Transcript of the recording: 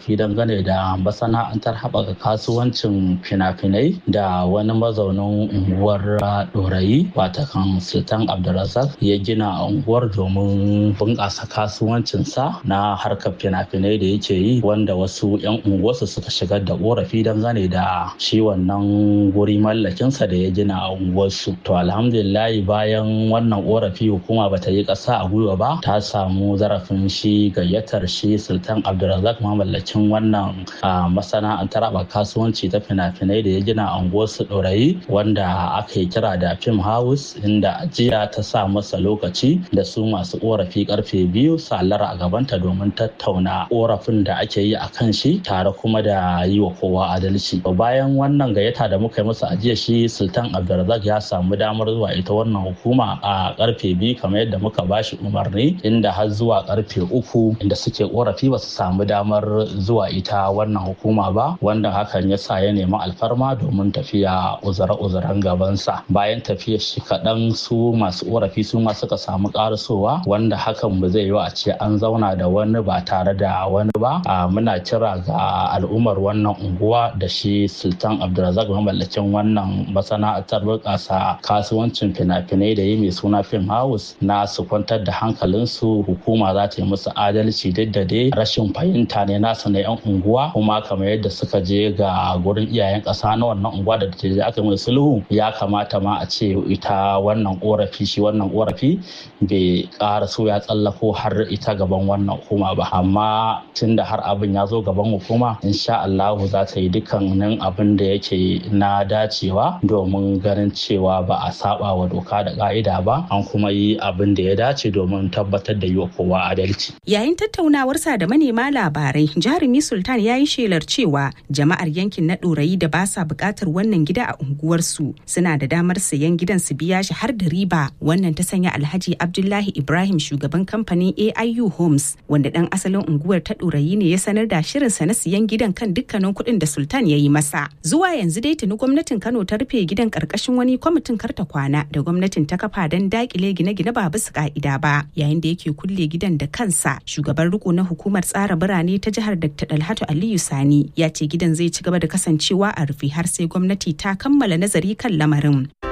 korafi dangane da masana'antar haɓaka kasuwancin fina-finai da wani mazaunin unguwar ɗorayi watakan sultan abdulrazak ya gina a unguwar domin bunƙasa kasuwancinsa na harkar fina-finai da yake yi wanda wasu 'yan unguwarsu suka shigar da korafi dangane da shi wannan guri mallakinsa da ya gina a unguwarsu to alhamdulillahi bayan wannan korafi hukuma bata yi ƙasa a gwiwa ba ta samu zarafin shi gayyatar shi sultan abdulrazak mamallakin wannan masana'antar ba kasuwanci ta fina-finai da ya gina a unguwarsu ɗorayi wanda aka yi kira da fim house inda jiya ta sa masa lokaci da su masu korafi karfe biyu salara a gabanta domin tattauna korafin da ake yi a kan shi tare kuma da yi wa kowa adalci bayan wannan gayyata da muka yi masa ajiya shi sultan abdulrazak ya samu damar zuwa ita wannan hukuma a karfe biyu kamar yadda muka bashi umarni inda har zuwa karfe uku inda suke korafi ba su samu damar zuwa ita wannan hukuma ba wanda hakan ya sa ya nemi alfarma domin tafiya uzure-uzuren gabansa bayan tafiyar shi kaɗan su masu korafi su ma suka samu karasowa wanda hakan ba zai yi a ce an zauna da wani ba tare da wani ba muna kira ga al'ummar wannan unguwa da shi sultan abdulrazak mamallakin wannan masana'antar bunƙasa kasuwancin fina-finai da yi mai suna film house na su kwantar da hankalinsu hukuma za ta yi musu adalci duk da dai rashin fahimta ne nasu na 'yan unguwa kuma kamar yadda suka je ga gurin iyayen ƙasa na wannan unguwa da ta aka mai sulhu ya kamata ma a ce ita wannan korafi shi wannan korafi bai ƙara so ya tsallako har ita gaban wannan hukuma ba amma tunda har abin ya zo gaban hukuma insha Allahu za ta yi dukkanin abin da yake na dacewa domin ganin cewa ba a saba wa doka da ka'ida ba an kuma yi abin da ya dace domin tabbatar da yi wa kowa adalci. Yayin tattaunawarsa da manema labarai jarumi Sultan ya yi shelar cewa jama'ar yankin na ɗorayi da ba sa buƙatar wannan gida a unguwarsu suna da damar sayan gidan su biya shi har da riba wannan ta sanya Alhaji Abdullahi Ibrahim shugaban kamfanin AIU Homes wanda dan asalin unguwar ta ɗorayi ne ya sanar da shirinsa na siyan gidan kan dukkanin kuɗin da Sultan ya yi masa. Zuwa yanzu dai tuni gwamnatin Kano ta rufe gidan ƙarƙashin wani kwamitin karta kwana da gwamnatin ta kafa don dakile gine-gine ba bisa ka'ida ba yayin da yake kulle gidan da kansa shugaban riko na hukumar tsara birane ta jihar Dr. Dalhatu Aliyu Sani ya ce gidan zai ci gaba da kasancewa a rufe har sai gwamnati ta kammala nazari kan lamarin.